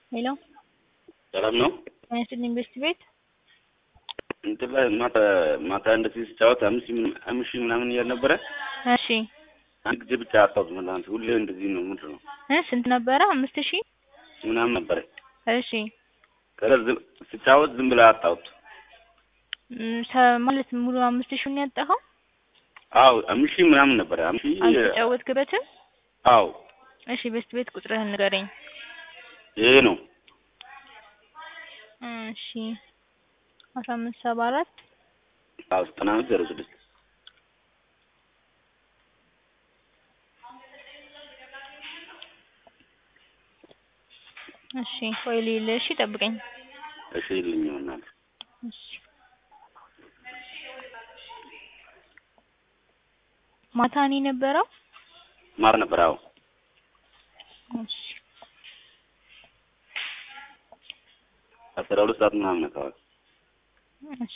ሄሎ ሰላም ነው። ጤና ኢንቨስት ቤት እንትን ላይ ማታ ማታ እንደዚህ ስጫወት አምስት ሺህ ምናምን- አምስት ሺህ ምናምን እያል ነበረ። እሺ አንድ ጊዜ ብቻ አጣሁት። መላንት ሁሌ እንደዚህ ነው። ምንድን ነው እ ስንት ነበረ? አምስት ሺህ ምናምን ነበረ። እሺ ከዛ ዝም- ስጫወት ዝም ብላ አጣሁት። ም፣ ሰ- ማለት ሙሉ አምስት ሺህ ነው ያጣኸው? አዎ አምስት ሺህ ምናምን ነበረ። አምስት ሺህ አልተጫወትክበትም? አዎ እሺ ቤስት ቤት ቁጥርህን ንገረኝ። ይሄ ነው እሺ አስራ አምስት ሰባ አራት አዎ ዘጠና አምስት ዜሮ ስድስት እሺ ቆይ ልሂድ። እሺ ጠብቀኝ። እሺ ይልኝ ይሆናል። እሺ ማታ ነው የነበረው? ማር ነበር። አዎ እሺ አስራ ሁለት ሰዓት ምናምን አካባቢ እሺ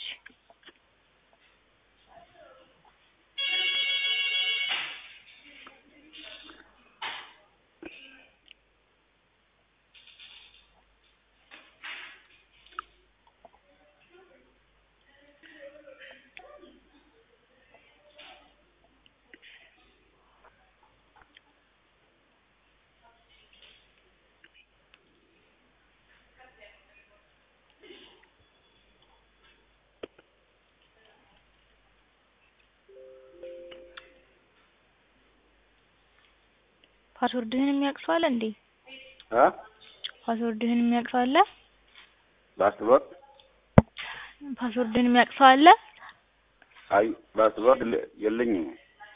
ፓስወርድህን የሚያውቅ ሰው አለ እንዴ? አ ፓስወርድህን የሚያውቅ ሰው አለ? ባስቦርድ ፓስወርድህን የሚያውቅ ሰው አለ? አይ ባስቦርድ ለ- የለኝም።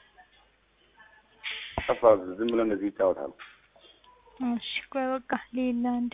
ጠፋ። ዝም ብሎ እንደዚህ ይጫወታሉ። እሺ ቆይ በቃ ሌላ እንዴ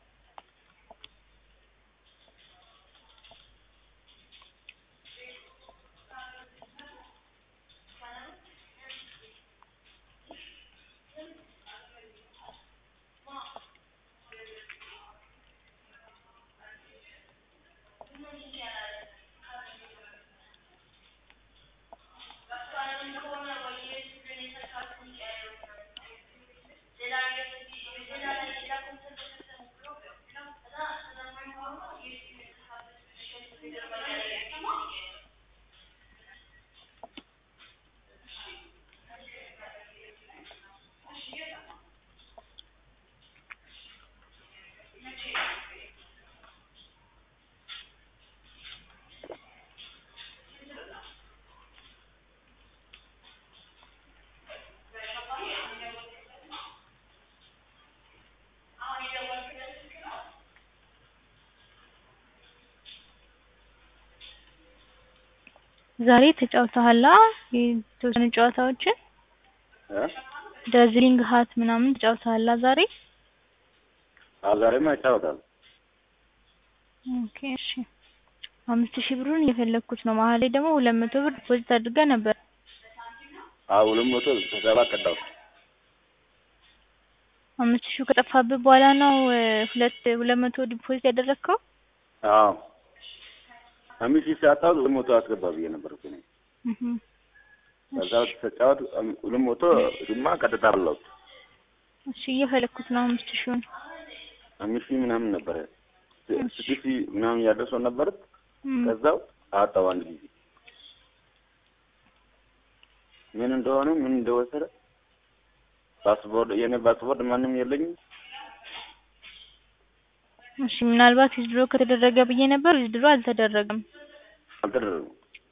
ዛሬ ተጫውተሃል? አ የተወሰኑ ጨዋታዎችን እ ዳዝሊንግ ሀት ምናምን ተጫውተሃል አ ዛሬ? አዎ ዛሬማ ይጫወታሉ። ኦኬ እሺ አምስት ሺህ ብሩን እየፈለግኩት ነው። መሀል ላይ ደግሞ ሁለት መቶ ብር ዲፖዚት አድርገህ ነበር። አዎ ሁለት መቶ ሰባ ቀዳው። አምስት ሺህ ከጠፋብህ በኋላ ነው እ ሁለት ሁለት መቶ ዲፖዚት ያደረግከው? አዎ አምስት ሺህ ሲያጣው ሁለት መቶ አስገባ ብዬ ነበር እኮ እኔ። እህ ከዛ ተጫወት ሁለት መቶ ድማ ቀጥታ አለሁት። እሺ እየፈለግኩት ነው አምስት ሺውን። አምስት ሺህ ምናምን ነበረ ስድስት ሺህ ምናምን ያደርሰው ነበር። እም፣ ከዛው አጣው አንድ ጊዜ ምን እንደሆነ ምን እንደወሰደ ፓስፖርት የኔ ፓስፖርት ማንም የለኝም። እሺ ምናልባት ዊዝድሮ ከተደረገ ብዬ ነበር። ዊዝድሮ አልተደረገም። አልተደረገም።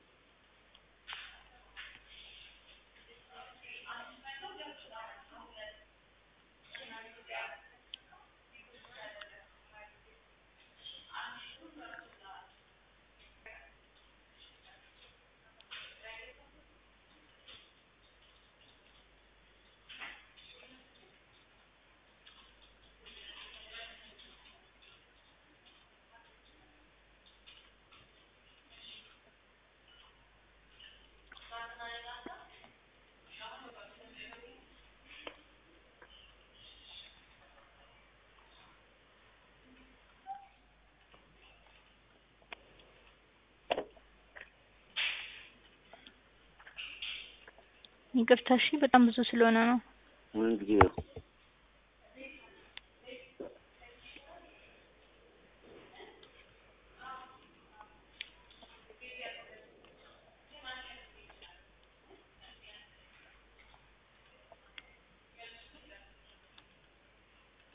ይቅርታ እሺ፣ በጣም ብዙ ስለሆነ ነው። ምን ጊዜ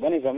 በኔ ገሙ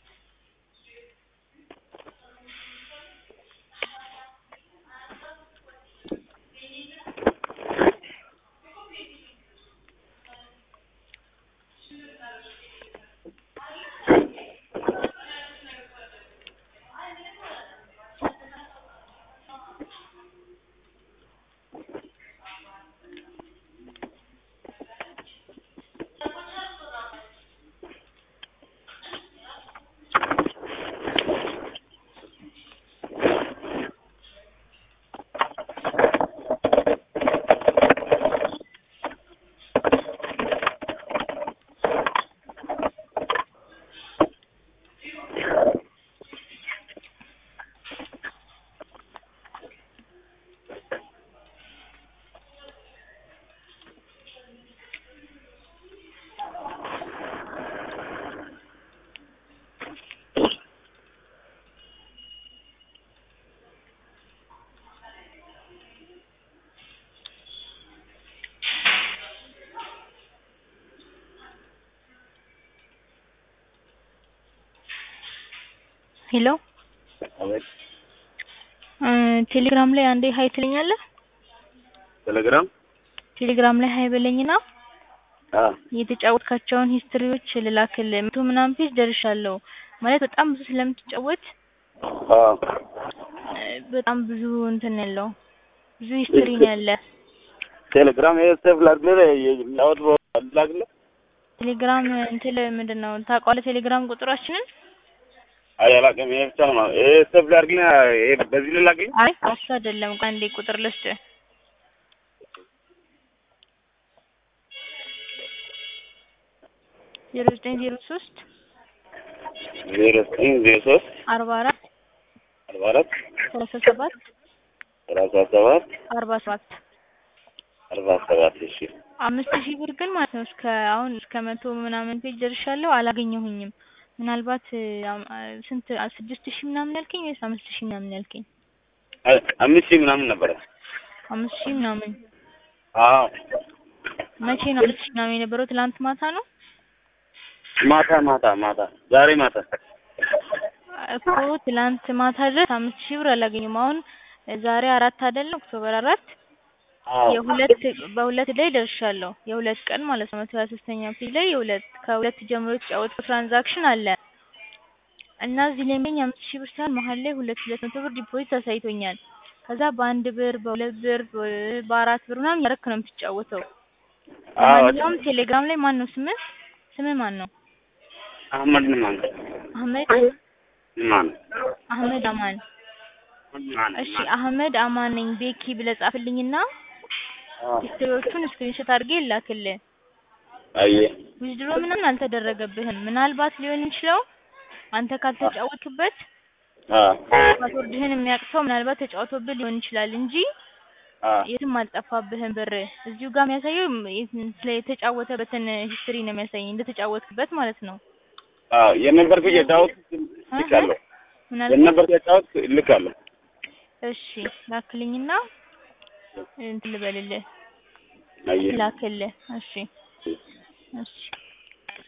ሄሎ አቤት እ ቴሌግራም ላይ አንዴ ሀይ ትለኛለህ? ቴሌግራም ቴሌግራም ላይ ሀይ በለኝና አ የተጫወትካቸውን ሂስትሪዎች ልላክልህ። መቶ ምናምን ፔጅ ደርሻለሁ ማለት በጣም ብዙ ስለምትጫወት አ እ በጣም ብዙ እንትን ያለው ብዙ ሂስትሪ ነው ያለ። ቴሌግራም ይሄ ሴፍ ላድርግልህ የሚያወጥ ላድርግልህ ቴሌግራም እንትን ምንድን ነው ታውቀዋለህ? ቴሌግራም ቁጥራችንን አይ አላውቅም። ይሄ ብቻ ነው ይሄ ሴፍ ላድርግልህ ይሄ በዚህ ልላክልህ አይ እሱ አይደለም። ቆይ አንዴ ቁጥር ልስጥህ። ዜሮ ዘጠኝ ዜሮ ሶስት ዜሮ ዘጠኝ ዜሮ ሶስት አርባ አራት አርባ አራት ሰላሳ ሰባት ሰላሳ ሰባት አርባ ሰባት አርባ ሰባት እሺ አምስት ሺህ ብር ግን ማለት ነው እስከ አሁን እስከ መቶ ምናምን ፔጅ ደርሻለሁ አላገኘሁኝም። ምናልባት እ አም- አ ስንት አ ስድስት ሺህ ምናምን ያልከኝ ወይስ አምስት ሺህ ምናምን ያልከኝ? አ- አምስት ሺህ ምናምን ነበረ። አምስት ሺህ ምናምን አዎ መቼ ነው አምስት ሺህ ምናምን የነበረው? ትላንት ማታ ነው ማታ ማታ ማታ ዛሬ ማታ እኮ ትላንት ማታ ድረስ አምስት ሺህ ብር አላገኘሁም። አሁን ዛሬ አራት አይደለ ኦክቶበር አራት አዎ የሁለት በሁለት ላይ ደርሻለሁ። የሁለት ቀን ማለት ነው። መቶ ሀያ ሶስተኛ ፔጅ ላይ የሁለት ከሁለት ጀምሮ የተጫወትኩት ትራንዛክሽን አለ እና እዚህ ላይ የሚገኝ አምስት ሺህ ብር ሳይሆን መሀል ላይ ሁለት ሁለት መቶ ብር ዲፖዚት አሳይቶኛል። ከዛ በአንድ ብር በሁለት ብር በ- በአራት ብር ምናምን ያረክ ነው የምትጫወተው። አዎ ለማንኛውም ቴሌግራም ላይ ማን ነው ስምህ? ስምህ ማን ነው? አህመድ ንማን አህመድ ንማን አህመድ አማን። ንማን እሺ አህመድ አማን ነኝ ቤኪ ብለህ ጻፍልኝና ሂስትሪዎቹን ስክሪንሾት አድርጌ ላክልህ። አየ ዊዝድሮ ምንም አልተደረገብህም። ምናልባት ሊሆን የሚችለው አንተ ካልተጫወትክበት አ ፓስወርድህን የሚያውቅ ሰው ምናልባት ተጫውቶብህ ሊሆን ይችላል እንጂ አ የትም አልጠፋብህም ብር። እዚሁ ጋር የሚያሳየው የት- ስለ የተጫወተበትን ሂስትሪ ነው የሚያሳየኝ እንደተጫወትክበት ማለት ነው። አ የነበርኩ የጫወት ልካለሁ ምናልባት የነበርኩ የጫወት ልካለሁ እሺ ላክልኝና እንትን ልበልልህ አየ ላክልህ። እሺ እሺ